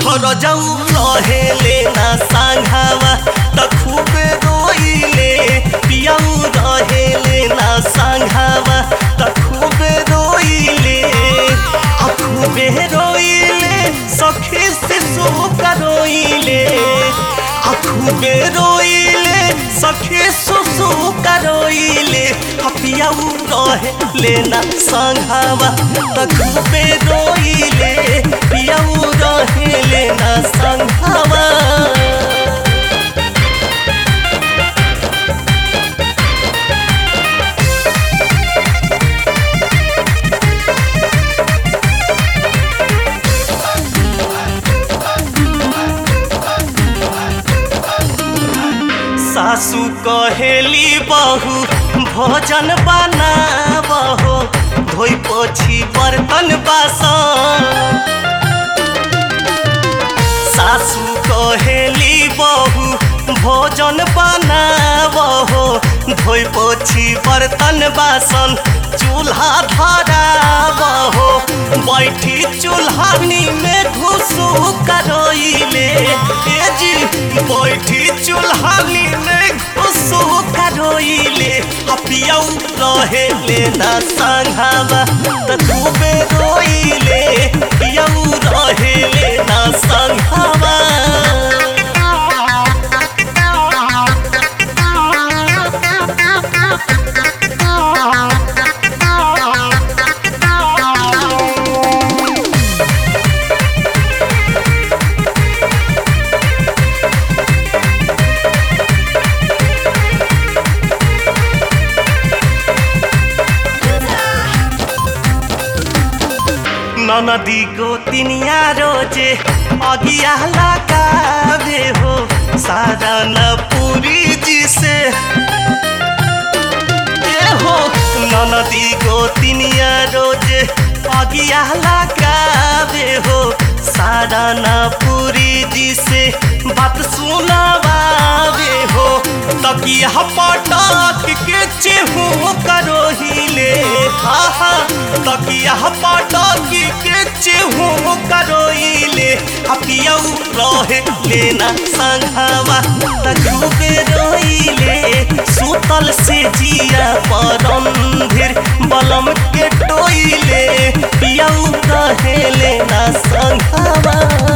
रजऊ रहेले ना सांघावा त खूबे रोइले पियाऊ रहेले ना सांघावा त खूबे रोइले आ खूबे रोइले सखी शिशु का रोइले आ खूबे रोइले सखी सुसु का रोइले आ पियाऊ रहेले ना सांघावा त खूबे रोइले पियाऊ रहेले ना सांघावा सासू कहेली बहू भोजन बनाबहो धोइ पोछी बर्तन बासन सासू कहेली बहू भोजन बनाबहो धोइ पोछी बर्तन बासन चूल्हा धराबहो बैठी चूल्हानी में घुसू करोइले ए जी बैठी चूल्हानी में घुसू करोइले हपियौ रहेले ना संघावा त खूबे रोइले पियौ रहेले ना संघावा ननदी गोतिनिया रोजे अगिया लगावे हो सारा न पूरी जी से ए हो ननदी गोतिनिया रोजे अगिया लगावे हो सारा न पूरी जी से बात सुनावे हो तकिया पटक के चेहू करो हिले हा हा तकिया पटक के चेहू करो हिले हपियौ रहे लेना संघावा तकूबे रोइले सुतल से जिया परंधिर बलम के टोइले पियौ रहे लेना संघावा